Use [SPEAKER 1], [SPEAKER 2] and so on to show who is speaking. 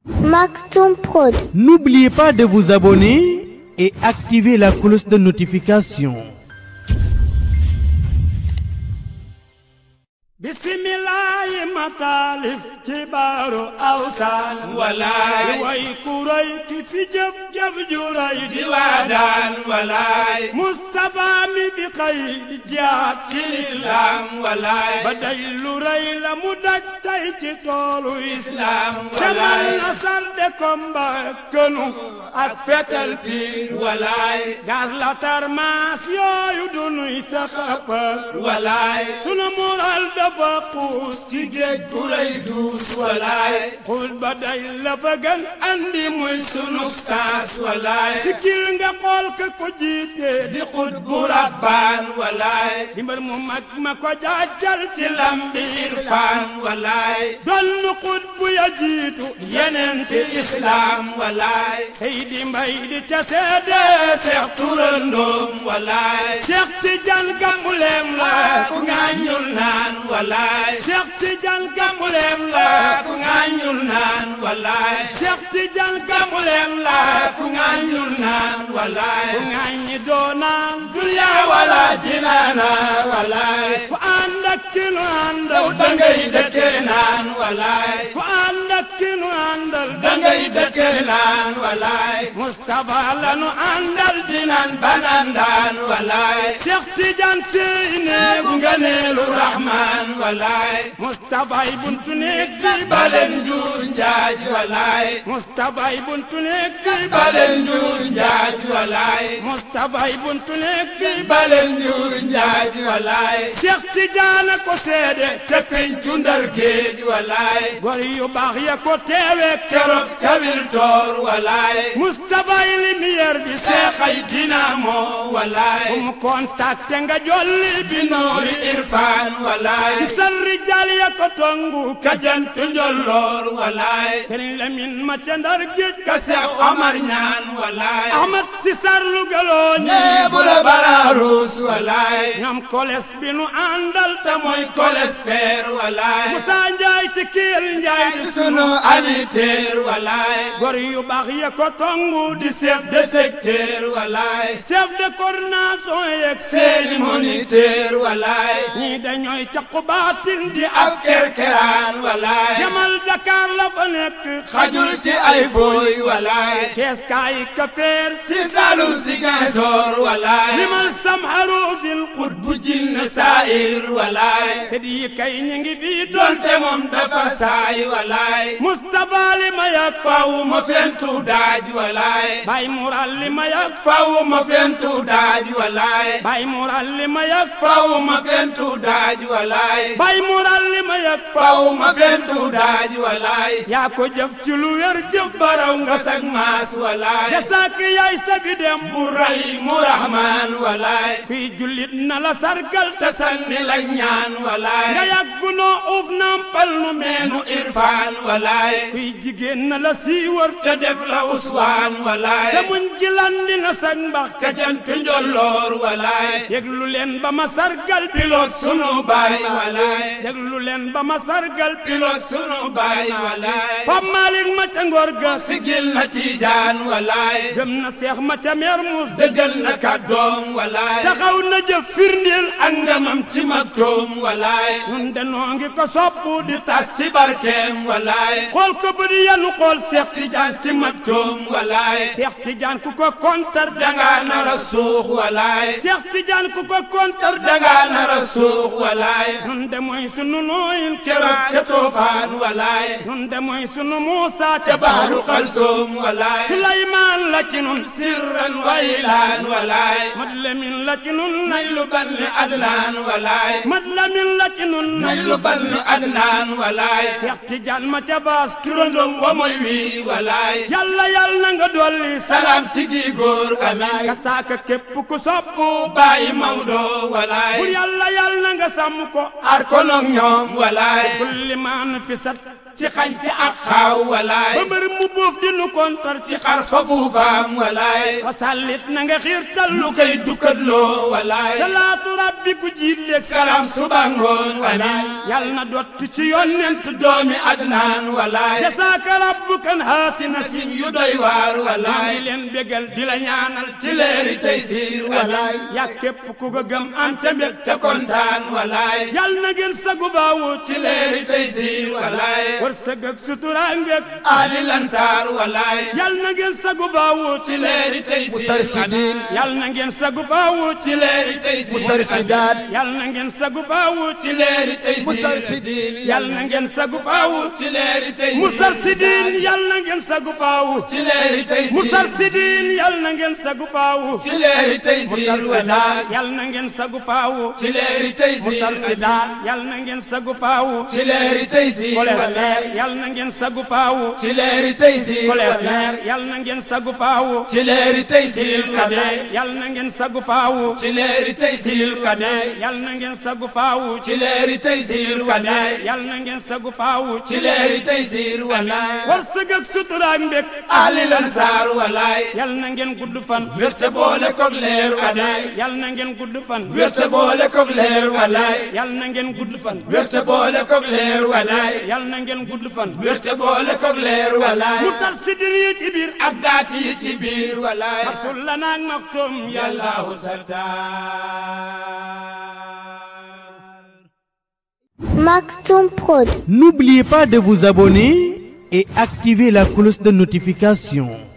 [SPEAKER 1] Maxon Prod.
[SPEAKER 2] N'oubliez pas de vous abonner et activer la cloche de notification.
[SPEAKER 3] bisimilayi mataalif ci baaru awsaan
[SPEAKER 4] walaay
[SPEAKER 3] way kuray ki fi jëf jëf juray
[SPEAKER 4] di waadaan walaay
[SPEAKER 3] Mustapha mi bi xëy di jaat ci
[SPEAKER 4] islaam walaay
[SPEAKER 3] ba day lu rëy la mu daj tey ci toolu
[SPEAKER 4] islaam
[SPEAKER 3] semal
[SPEAKER 4] walaay
[SPEAKER 3] na sarde komba kënu ak fetal
[SPEAKER 4] piir walaay
[SPEAKER 3] gas la tarmaas yooyu du nuy taxapar
[SPEAKER 4] walaay
[SPEAKER 3] sunu mural dafa xuus ci géej gu rëy
[SPEAKER 4] duus walaay
[SPEAKER 3] xuus ba day la fa gën andi muy sunu
[SPEAKER 4] saas walaay
[SPEAKER 3] sikil nga xool ka ko jiite
[SPEAKER 4] di xut bu rabbaan walaay
[SPEAKER 3] di mbër mu mag ma ko jaajal ci lambi
[SPEAKER 4] irfaan walaay
[SPEAKER 3] doon nu xut bu ya jiitu yeneen ti
[SPEAKER 4] islaam walaay
[SPEAKER 3] Seydi Mbay di ca seede Seex
[SPEAKER 4] turandoom walaay
[SPEAKER 3] Seex Tijaan Gambuleem la
[SPEAKER 4] ku ngaañul naan walaay
[SPEAKER 3] Seex Tijaan Gambuleem la
[SPEAKER 4] ku ngaañul naan walaay
[SPEAKER 3] Seex Tijaan Gambuleem la
[SPEAKER 4] ku ngaañul naan walaay
[SPEAKER 3] ku ŋaañi doonaan
[SPEAKER 4] dunya wala jinaana walaay
[SPEAKER 3] ku ànd ak ki nu àndal
[SPEAKER 4] yow dangay dëkkee naan walaay
[SPEAKER 3] ku ànd ak ki nu àndal
[SPEAKER 4] dangay dëkkee naan walaay
[SPEAKER 3] Mustapha la nu àndal
[SPEAKER 4] dinaan banandaan walaay
[SPEAKER 3] Seex Tijaan sey neegu
[SPEAKER 4] nganeelu rahmaan walaay
[SPEAKER 3] Mustapha ay buntu néeg bi
[SPEAKER 4] baleen njuur njaaj walaay
[SPEAKER 3] Mustapha ay buntu néeg bi
[SPEAKER 4] baleen njuur njaaj walaay
[SPEAKER 3] Mustapha ay buntu néeg bi
[SPEAKER 4] baleen njuur njaaj walaay
[SPEAKER 3] Seex Tijaan a ko seede
[SPEAKER 4] te pencu ndar géej walaay
[SPEAKER 3] gor yu baax ya ko teewe
[SPEAKER 4] keroog cawil toor walaay
[SPEAKER 3] Mustapha ay lumière bi
[SPEAKER 4] seexay dinamo walaay
[SPEAKER 3] fu mu contacté nga jolli bi
[SPEAKER 4] noori irfaan walaay
[SPEAKER 3] ci sal rijal ya ko tongu ka
[SPEAKER 4] kajantu njolloor walaay
[SPEAKER 3] Sëriñ Lamin ma ca ndar géej
[SPEAKER 4] ka seex Omar ñaan walaay
[SPEAKER 3] Ahmad si sar lu galoo ñi
[SPEAKER 4] nee bu la baraaruus walaay
[SPEAKER 3] ñoom koles bi nu àndal
[SPEAKER 4] te mooy kolespeer walaay
[SPEAKER 3] Musa Njaay ci kiil Njaay di
[SPEAKER 4] sunu amiteer walaay
[SPEAKER 3] gor yu baax ya ko tongu di
[SPEAKER 4] chef de secteur walaay
[SPEAKER 3] chef de coordination yeeg
[SPEAKER 4] seeni moniteur walaay
[SPEAKER 3] ñii dañooy caqu baatin di
[SPEAKER 4] ab kerkeraan walaay
[SPEAKER 3] demal Dakar la fa nekk
[SPEAKER 4] xajul ci ay fooy walaay
[SPEAKER 3] kees kaay kafeer
[SPEAKER 4] si Saalum Ziguinchor walaay
[SPEAKER 3] limal sam harusin
[SPEAKER 4] xut bu jinne saayir walaay
[SPEAKER 3] sët yi kay ñi ngi fii doon
[SPEAKER 4] donte moom dafa saay walaay
[SPEAKER 3] Mustapha li ma yàgg
[SPEAKER 4] faw ma fentu daaj walaay
[SPEAKER 3] bay mural li ma yàgg
[SPEAKER 4] faw ma fentu daaj walaay
[SPEAKER 3] bay mural li ma yàgg
[SPEAKER 4] faw ma fentu daaj walaay
[SPEAKER 3] bay mural li ma yàgg
[SPEAKER 4] faw ma fentu daaj walaay
[SPEAKER 3] yaa ko jëf ci lu wér jëf baraw nga
[SPEAKER 4] sag maas walaay
[SPEAKER 3] jasaak yaay sagi dem bu ray
[SPEAKER 4] mu rahmaan walaay
[SPEAKER 3] kuy jullit na la sargal te
[SPEAKER 4] te sanni la ñaan walaay
[SPEAKER 3] nga yàgg noo uuf nampal nu meenu
[SPEAKER 4] nu irfaan walaay
[SPEAKER 3] kuy jigéen na la siiwar
[SPEAKER 4] te def la uswaan walaay
[SPEAKER 3] sa muñ gi landi na sag mbax
[SPEAKER 4] ka jant njolloor walaay
[SPEAKER 3] déglu leen ba ma sargal
[SPEAKER 4] pilote sunu baay walaay
[SPEAKER 3] déglu leen ba ma sargal
[SPEAKER 4] pilote sunu baay walaay
[SPEAKER 3] Pap Malik ma ca ngor ga
[SPEAKER 4] sigil na tiijaan walaay
[SPEAKER 3] gëm na seex ma ca meer mu
[SPEAKER 4] dëggal na kàddoom walaay
[SPEAKER 3] taxaw na jëf firndeel
[SPEAKER 4] ak ngamam ci magtoom walaay
[SPEAKER 3] nun danoo ngi ko soppu di
[SPEAKER 4] tas ci barkeem walaay
[SPEAKER 3] xool ko ba di yanu xool seex
[SPEAKER 4] tijaan si magtoom walaay
[SPEAKER 3] seex tijaan ku ko kontar
[SPEAKER 4] danga nara suux walaay
[SPEAKER 3] seex tijaan ku ko kontar
[SPEAKER 4] danga nara suux walaay
[SPEAKER 3] nun de mooy sunu nooyin
[SPEAKER 4] keroog ca toofaan walaay
[SPEAKER 3] nun de mooy sunu muusa
[SPEAKER 4] ca baaru xalsoom walaay
[SPEAKER 3] suleymaan la ci nun
[SPEAKER 4] sirran waylaan walaay
[SPEAKER 3] mat lamin la ci nun
[SPEAKER 4] nañ lu banni adnaan walaay
[SPEAKER 3] mat lamin la ci nun
[SPEAKER 4] nañ lu banni adnaan walaay
[SPEAKER 3] seex tijaan ma ca baas
[SPEAKER 4] turandom wa moy wii walaay
[SPEAKER 3] yàlla yàlla na nga dolli
[SPEAKER 4] salaam ci gi góor amiin
[SPEAKER 3] ka saaka képp ku soppu
[SPEAKER 4] bàyyi Maodo walaay
[SPEAKER 3] bul yàlla yàlla na nga sàmm ko
[SPEAKER 4] ar ko noog ñoom walaay
[SPEAKER 3] kulli maan fi sat
[SPEAKER 4] ci xañ ci ak xaaw walaay
[SPEAKER 3] ba mbër mu buuf di nu kontar ci
[SPEAKER 4] ci xar fa fuufaam walaay
[SPEAKER 3] wasallit na nga xiirtal
[SPEAKER 4] lu
[SPEAKER 3] lu
[SPEAKER 4] koy dukkatloo walaay
[SPEAKER 3] salaatu rabbi ku jiitleeg
[SPEAKER 4] salaam suba ngoon walaay
[SPEAKER 3] yal na dott ci yonent
[SPEAKER 4] doomi adnaan walaay
[SPEAKER 3] jasaaka rabbukan haasina
[SPEAKER 4] sim yu doy waar
[SPEAKER 3] maa ngi
[SPEAKER 4] walaay
[SPEAKER 3] leen bégal di la ñaanal
[SPEAKER 4] ci leeri tey siir walaay
[SPEAKER 3] yaa képp ku ko gëm am ca mbég
[SPEAKER 4] ca kontaan walaay
[SPEAKER 3] yal na ngeen sagu baawu
[SPEAKER 4] ci leeri tey siir walaay
[SPEAKER 3] wërsëg ak sutura mbég
[SPEAKER 4] aadi lansaar walaay
[SPEAKER 3] yal na ngeen sagu baawu
[SPEAKER 4] ci leeri tey siir
[SPEAKER 1] Moustarchidine
[SPEAKER 3] yal na ngeen sagu baawu
[SPEAKER 4] ci leeri tey siir
[SPEAKER 1] Moustarchidaat
[SPEAKER 3] yal na ngeen sagu baawu
[SPEAKER 4] ci leeri tey siir
[SPEAKER 1] Moustarchidine
[SPEAKER 3] yal na ngeen sagu baawu
[SPEAKER 4] ci leeri tey siir
[SPEAKER 3] Moustarchidine yal na ngeen sagu baawu
[SPEAKER 4] ci leeri tey siir
[SPEAKER 3] Moustarchidine yal na ngeen sagu baawu
[SPEAKER 4] ci leeri tey siir walaay
[SPEAKER 3] yal na ngeen sagu faawu
[SPEAKER 4] ci leeri tey siir
[SPEAKER 3] Moustarchida yal na ngeen sagu faawu
[SPEAKER 4] ci leeri tey siir
[SPEAKER 3] Kolesleer yal na ngeen sagu faawu
[SPEAKER 4] ci leeri tey siir
[SPEAKER 3] Kolesleer yal na ngeen sagu faawu
[SPEAKER 4] ci leeri tey siir
[SPEAKER 3] Silil Kade yal na ngeen sagu faawu
[SPEAKER 4] ci leeri tey siir
[SPEAKER 3] Kade yal na ngeen sagu faawu
[SPEAKER 4] ci leeri tey siir walaay
[SPEAKER 3] yal na ngeen sagu faawu
[SPEAKER 4] ci leeri tey siir walaay
[SPEAKER 3] wërsëg ak sutura ak mbég
[SPEAKER 4] ali lansaar walaay
[SPEAKER 3] yal na ngeen gudd fan
[SPEAKER 4] wérte boole kog leer
[SPEAKER 3] Kade
[SPEAKER 4] walaay
[SPEAKER 3] yal na ngeen gudd fan
[SPEAKER 4] wérte boole kog leer walaay
[SPEAKER 3] yal na ngeen gudd fan
[SPEAKER 4] wérte boole kog leer walaay
[SPEAKER 3] yal na ngeen gudd fan
[SPEAKER 4] wérte boole kog leer walaay
[SPEAKER 3] Moustarchidine yi ci biir
[SPEAKER 4] ak daati yi ci biir walaay
[SPEAKER 3] masul la naag maktoom yàlla
[SPEAKER 4] yàllaahu sartaar
[SPEAKER 5] Maktoum Prod.
[SPEAKER 2] N'oubliez pas de vous abonner et activer la cloche de notification.